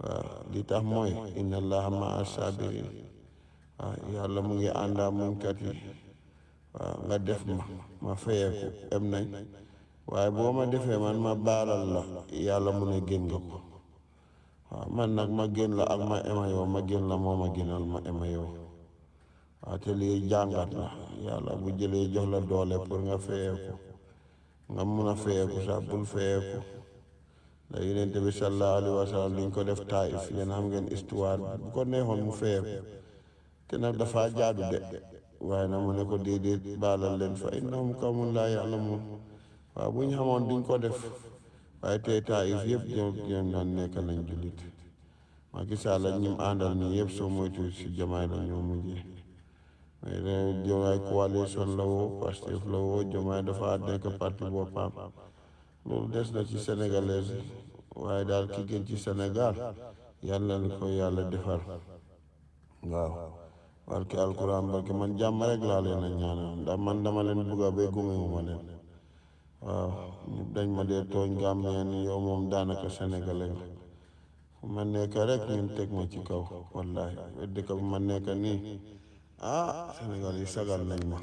waaw li tax mooy inna allaha maa sabirin waaw yàlla mu ngi àndaa muñkat yi waaw nga def ma ma fayeeku em nañ waaye boo ma defee man ma baalal la yàlla mu ne gën nga ko waaw man nag ma gën la ak ma ema yow ma gën la moo ma gënal ma ema yow waaw te lii jàngat la yàlla bu jëlee jox la doole pour nga fayeeku nga mun a fayeeku sax bul fayeeku da yonent bi sallallahu alayhi wa sallam liñ ko def taif yéen xam ngeen histoire bu ko neexoon mu fayeeku te nag dafa jaadu de waaye nag mu ne ko déedéet baalal leen fa innahum qawmun laa ya'lamuun waaw bu ñu xamoon duñ ko def waaye tey taif yëpp ñoom ñoom ñoo nekk nañ jullit Macky Sall ak ñi mu àndal nii yëpp soo moytu si jamaay la ñoo mujjee mais de jomaay coalition la woo Pastef la woo jomaay dafa nekk parti boppam loolu des na ci sénégalais waaye daal ki gën ci Sénégal yàlla na ko yàlla defar waaw barke alquran barke man jàmm rek laa leen a ñaanal ndax man dama leen bugga ba gumewuma leen waaw ñëpp dañ ma dee tooñ gàmmeen yow moom daanaka sénégalais nga fu ma nekk rek ñun teg ma ci kaw wallahi dëkk bu ma nekk nii ah Sénégal yi sagal nañ ma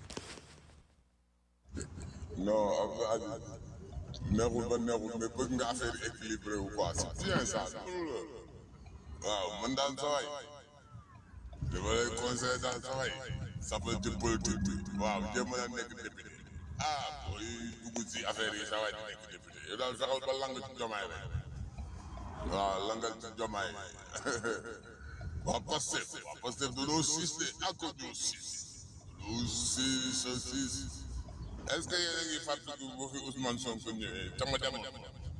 non Abdou Aziz neexul ba neexul mais bëgg nga affaire yi équilibré wu quoi c'est bien ça waaw man daal sa waay dama lay conseillé daal sa waay sappal ci politique bi waaw jéem a nekk député ah booy dugg si affaire yi sa waay di nekk député yow daal fexeel ba lang ci jomaay rek waaw langal ci jomaay waa Pastef waa Pastef dañoo siis de ak ñoo siis dañoo siis a siis est ce que yéen a ngi fàttaliku boo fi Ousmane Sonko ñëwee ca ma demoon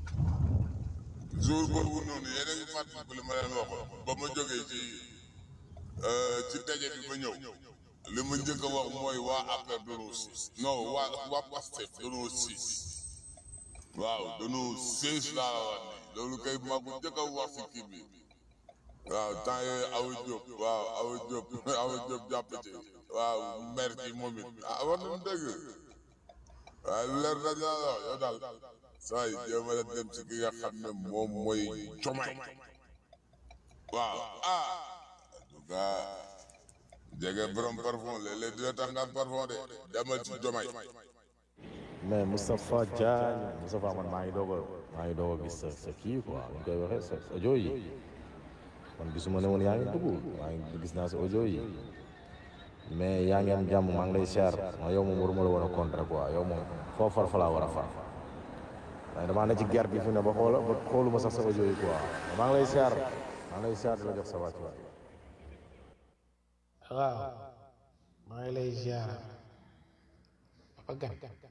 jour boobu noonu yéen a ngi fàttaliku li ma leen waxoon ba ma jógee ci ci daje bi ba ñëw li ma njëkk a wax mooy waa APR dañoo siis non waa waa Pastef dañoo siis waaw dañoo siis laa la wax nii loolu kay maa ko njëkk a wax si kii bi waaw temps yooyu Awa Diop waaw Awa Diop Awa Diop jàpp ci waaw mer ci moom it ah war nañu dëgg waaye leer na la wax yow daal saa yi jéem a dem ci ki nga xam ne moom mooy Diomaye waaw ah en tout cas jege borom parfum léeg-léeg dina tax nga am parfum de demal ci Diomaye mais Moustapha Diagne Moustapha man maa ngi doog a maa ngi doog a gis sa sa kii quoi ñu koy waxee sa audio yi man gisuma ne woon yaa ngi dugg maa ngi gis naa sa audio yi mais yaa ngi am jàmm maa ngi lay siyaar ma yow moom waruma la war a contre quoi yow moom foo far fa laa war a far waaye damaa ne ci guerre bi fi ne ba xoola ba xooluma sax sa audio yi quoi maa ngi lay siyaar maa ngi lay siyaar di la jox sa wàccuwaay waaw maa ngi lay ziar Papa Gan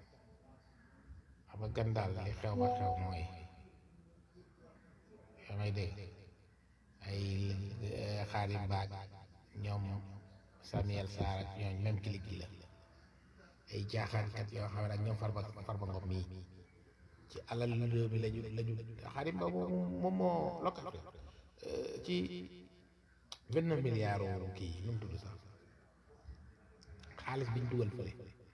Papa Gan daal li xew ba xew mooy yaa may dégg ay Xaadim Baag ñoom Samuel Sarr ak ñooñ même clic gi la ay jaaxaankat yoo xam ne ak ñoom Farba Farba Ngom mii ci alal réew mi lañu lañu Xaadim Ba moom moom moo lokal ci vingt neuf milliards kii nu mu tudd sax xaalis biñ dugal fële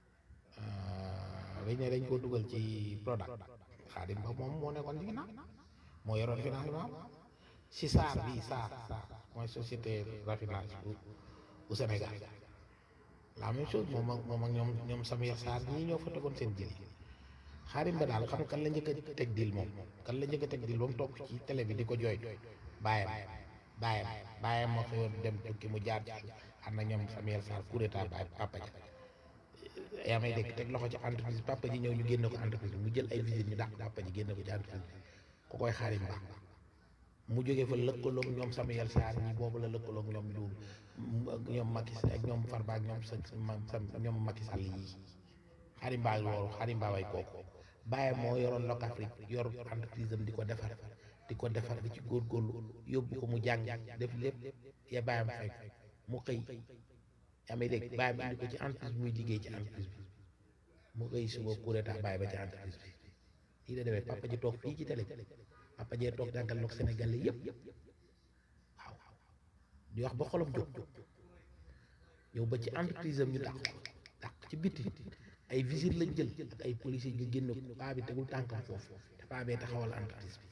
dañ ne dañ koo dugal ci Prodac Xaadim Ba moom moo nekkoon ci ginnaaw moo yoroon financement si SAR bii SAR SAR mooy société raffinage bu bu Sénégal la même chose moom ak moom ak ñoom ñoom Samuel Sarr ñii ñoo fa tegoon seen jëli Xaadim Ba daal xam kan la njëkk a teg dil moom kan la njëkk a teg dil ba mu toog ci télé bi di ko jooy bàyyam bàyyam bàyyam moo xëyoon dem tukki mu jaar ci ànd na ñoom Samuel Sarr Koureta baay papa ji yaa may dégg teg loxo ci entreprise papa ji ñëw ñu génne ko entreprise bi mu jël ay visite ñu dàq papa ji génne ko ci entreprise bi ku koy Xaadim Ba mu jógee fa lëkkaloog ñoom Samuel Sarr ñi boobu la lëkkaloog ñoom du ñoom Macky ak ñoom Farba ak ñoom sa ñoom Macky Sall yi Xaadim Ba loolu Xaadim Ba way kooku bàyyam moo yoroon Locafrique yor entreprise am di ko defar di ko defar di ci góorgóorlu yóbbu ko mu jàng def lépp ya bàyyam fekk mu xëy yaa may dégg bàyyam indi ko ci entreprise bi muy liggéey ci entreprise bi mu xëy suba kuréeta bàyyi ba ci entreprise bi lii da demee papa ji toog fii ci télé bi papa jee toog jàngal loog Sénégalais yëpp waaw di wax ba xolam jóg ñëw ba ci entreprise am ñu dàq ko dàq ci biti ay visite lañ jël ak ay policiers ñu génn ko paa bi tegul tànkam foofu te paa bee taxawal entreprise bi